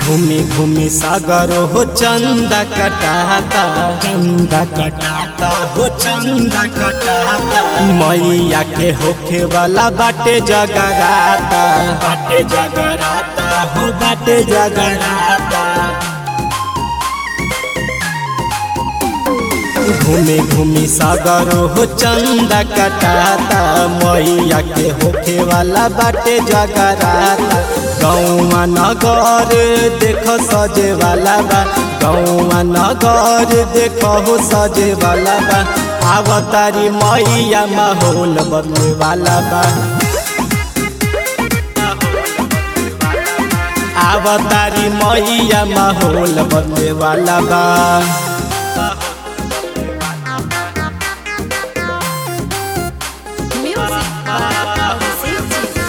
घूमी घूमी सागर हो चंदा कटाता चंदा कटाता हो चंदा कटाता मैया के होखे वाला बाटे जगराता बाटे जगराता हो बाटे जगराता घूमी घूमी सागर हो चंदा कटाता मैया के होखे वाला बाटे जगराता गौवा नगर देख सजे वाला बा गौवा नगर देख हो सजे वाला बा आवतारी मैया माहौल बदले वाला बा आवतारी मैया माहौल बदले वाला बा Music by City.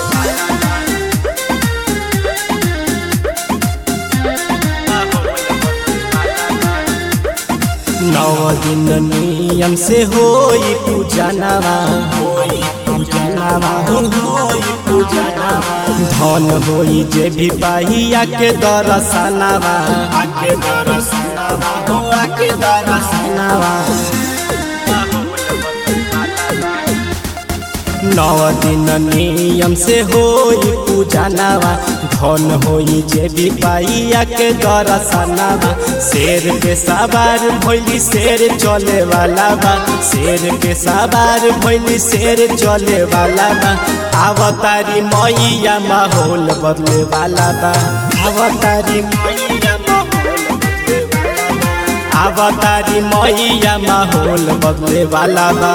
नौ दिन नियम से होई पूजनवा होई पूजनवा होई पूजनवा धन होई जे भी पाहिया के दरसनवा आके दरसनवा हो आके दरसनवा नौ दिन नियम से होई पूजनवा धन होई जे भी पाइया के दरसनवा शेर के सवार भइली शेर चले वाला बा शेर के सवार भइली शेर चले वाला बा आवतारी मैया माहौल बदले वाला बा आवतारी मैया माहौल बदले वाला बा। आवतारी मैया माहौल बदले वाला बा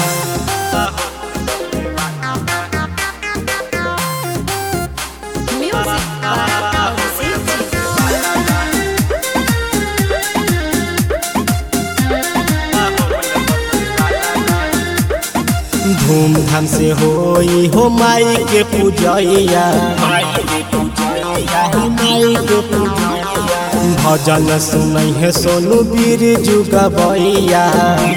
Music by City. धूमधाम से होई हो माई के पूजैया भजन सुनै है सोनू बीर जुगबैया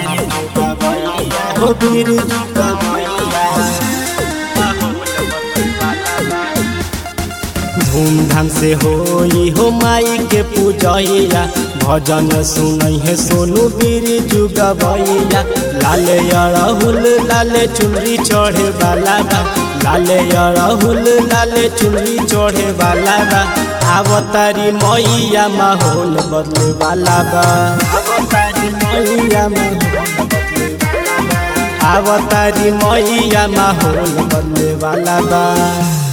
हो बीर जुगबैया धूमधाम से होई हो माई के पूजैया भजन सुनै है सोनू बीर जुगबैया लाले अड़हुल लाले चुनरी चढ़े वाला बा लाले अड़हुल लाले चुनरी चढ़े वाला बा आवतारी मैया माहौल बदले वाला बा आवतारी मैया माहौल बदले वाला बा। आवतारी मैया माहौल बदले वाला बा